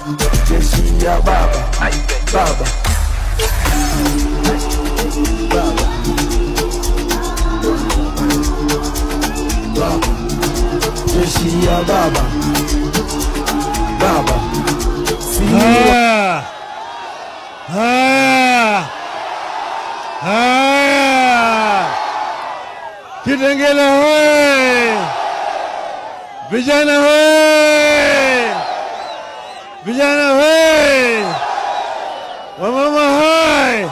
jeshi ya baba baba baba baba jeshi ya baba baba si Haya, haya, haya, Kitengela hoye! Vijana hoye! Vijana hoye! Wamama hoye!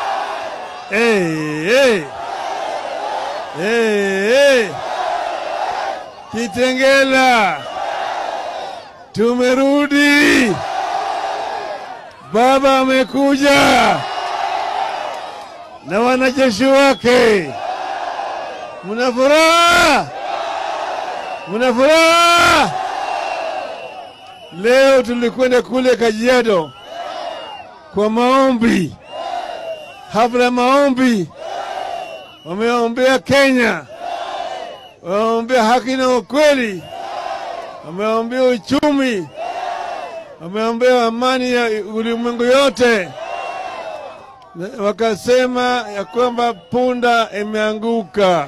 Hey, hey. Hey, hey. Kitengela tumerudi. Baba amekuja na wanajeshi wake. Muna furaha? Muna furaha? Leo tulikwenda kule Kajiado kwa maombi, hafla ya maombi. Wameombea Kenya, wameombea haki na ukweli, wameombea uchumi, wameombea amani ya ulimwengu yote. Na Wakasema ya kwamba punda imeanguka.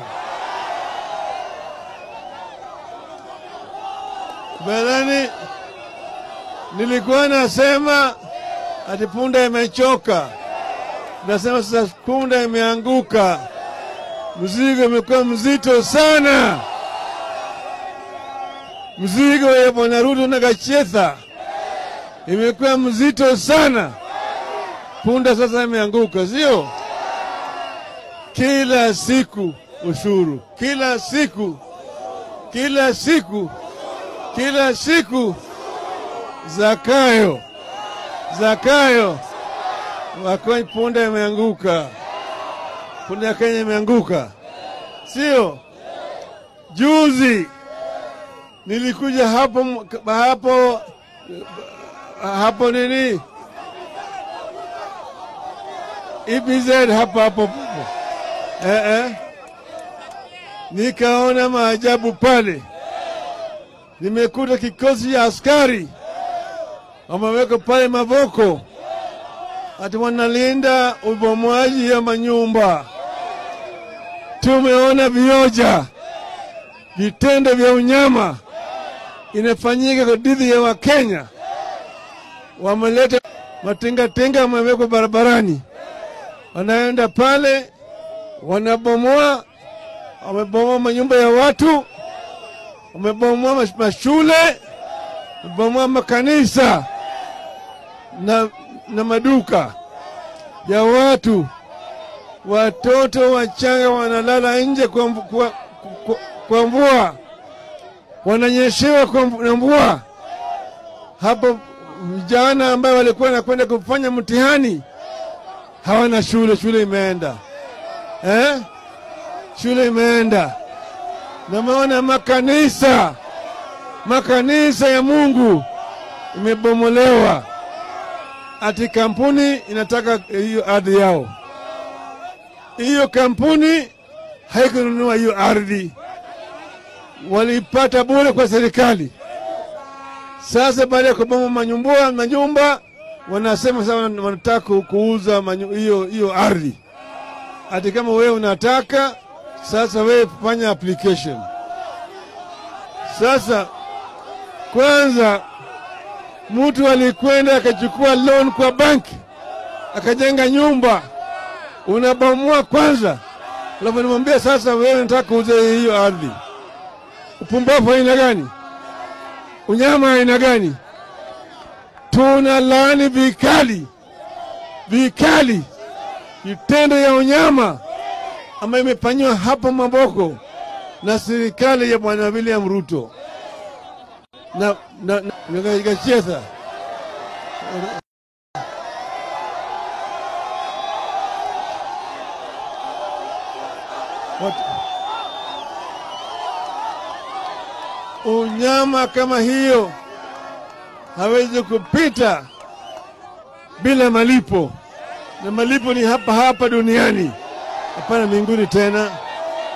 Belani nilikuwa nasema ati punda imechoka, nasema sasa punda imeanguka, mzigo imekuwa mzito sana, mzigo ya Bwana Ruto na Gachetha imekuwa mzito sana. Punda sasa imeanguka, sio? Kila siku ushuru, kila siku, kila siku, kila siku Zakayo, Zakayo, wako punda imeanguka, punda ya Kenya imeanguka, sio? Juzi nilikuja hapo hapo hapo nini EPZ hapa hapo eh, eh. Nikaona maajabu pale, nimekuta kikosi cha askari wameweka pale Mavoko, ati wanalinda ubomoaji ya manyumba. Tumeona vioja, vitendo vya unyama inafanyika dhidi ya Wakenya. Wameleta matingatinga, wamewekwa barabarani, wanaenda pale wanabomoa, wamebomoa manyumba ya watu, wamebomoa mash- mashule, wamebomoa makanisa na, na maduka ya watu. Watoto wachanga wanalala nje kwa, mvu- kwa, kwa, kwa mvua, wananyeshewa kwa mvu- na mvua. Hapo vijana ambayo walikuwa wanakwenda kufanya mtihani hawana shule, shule imeenda eh? Shule imeenda. Nameona makanisa, makanisa ya Mungu imebomolewa, ati kampuni inataka hiyo ardhi yao. Hiyo kampuni haikununua hiyo ardhi, walipata bure kwa serikali. Sasa baada ya kuboma manyumba, manyumba wanasema sasa wana- wanataka ku- kuuza manyu- hiyo hiyo ardhi. Ati kama wewe unataka sasa, wewe fanya application. Sasa kwanza, mtu alikwenda akachukua loan kwa banki akajenga nyumba, unabomoa kwanza, alafu nimwambia sasa, wewe unataka kuuza hiyo ardhi. Upumbavu aina gani? Unyama aina gani? Tuna laani vikali vikali vitendo ya unyama ambayo imefanyiwa hapa Maboko na serikali ya Bwana William Ruto na, na, na, na Gachetha. Wat- Unyama kama hiyo hawezi kupita bila malipo, na malipo ni hapa hapa duniani, hapana mbinguni tena.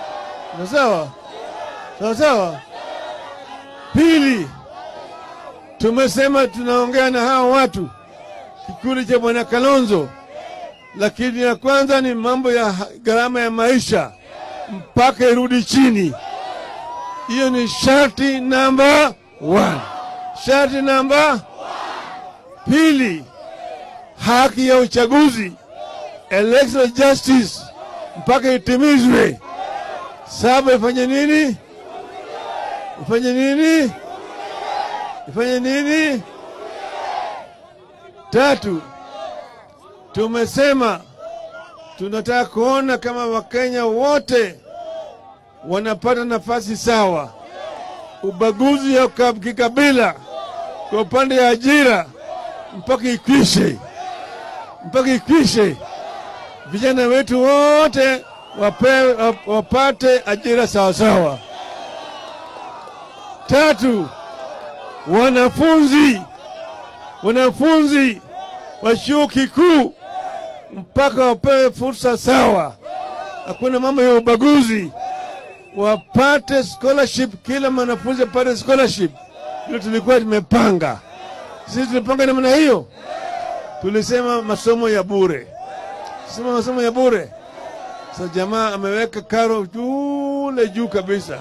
Na sawa sawa sawa. Pili, tumesema tunaongea na hawa watu kikundi cha bwana Kalonzo, lakini ya kwanza ni mambo ya ha- gharama ya maisha mpaka irudi chini. Hiyo ni sharti namba one. Sharti namba pili, haki ya uchaguzi electoral justice mpaka itimizwe. Saba, ifanye nini? Ifanye nini? Ifanye nini? Tatu, tumesema tunataka kuona kama Wakenya wote wanapata nafasi sawa. Ubaguzi ya ka- kikabila kwa upande ya ajira mpaka ikwishe, mpaka ikwishe. Vijana wetu wote wape, wap- wapate ajira sawasawa. Tatu, wanafunzi wanafunzi wa chuo kikuu mpaka wapewe fursa sawa, hakuna mambo ya ubaguzi, wapate scholarship, kila mwanafunzi apate scholarship. Hilo tulikuwa tumepanga sisi, tulipanga namna hiyo, tulisema masomo ya bure, sema masomo ya bure. Sasa jamaa ameweka karo jule juu kabisa.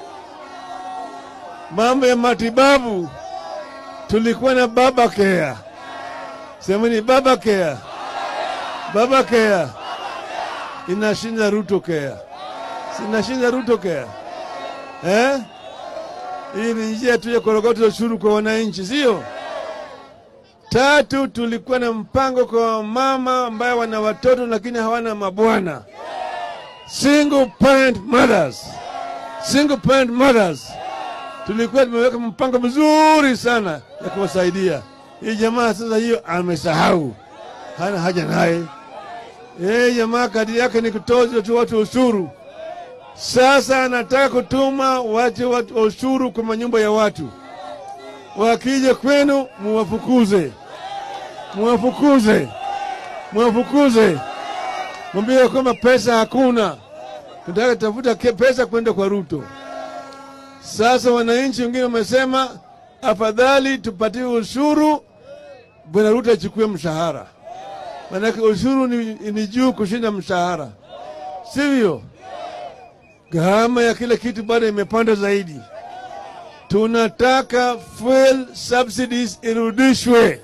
Mambo ya matibabu tulikuwa na baba care, semeni baba care, baba care inashinda Ruto care, sinashinda Ruto care eh? Hii ni njia tu ya korogota ushuru kwa wananchi, sio? Tatu, tulikuwa na mpango kwa mama ambaye wana watoto lakini hawana mabwana, single parent mothers, single parent mothers tulikuwa tumeweka mpango mzuri sana ya kuwasaidia. Hii jamaa sasa hiyo amesahau, hana haja naye. Yeye jamaa kadi yake ni kutoza tu watu ushuru. Sasa anataka kutuma watu, watu ushuru kwa manyumba ya watu, wakija kwenu muwafukuze, muwafukuze, muwafukuze, mwambie kwamba pesa hakuna, tunataka tafuta ke- pesa kwenda kwa Ruto. Sasa wananchi wengine wamesema afadhali tupatie ushuru, bwana Ruto achukue mshahara, maanake ushuru ni, ni juu kushinda mshahara, sivyo? Gharama ya kila kitu bado imepanda zaidi. Tunataka fuel subsidies irudishwe,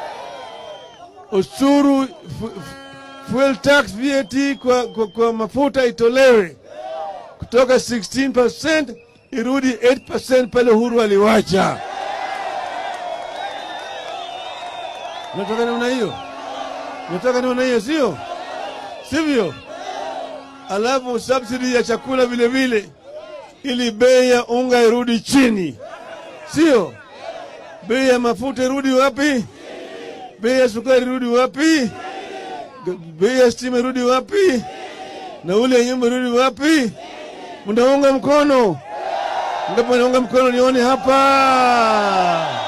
ushuru fu- fu- fuel tax VAT kwa, kwa, kwa mafuta itolewe kutoka 16% irudi 8% pale Uhuru aliwacha. Nataka namna hiyo, nataka namna hiyo, sio sivyo? Alafu subsidy ya chakula vile vile, ili bei ya unga irudi chini, sio bei ya mafuta irudi wapi? Bei ya sukari irudi wapi? Bei ya stima irudi wapi? Nauli ya nyumba irudi wapi? Mnaunga mkono? Ndipo naunga mkono nione hapa.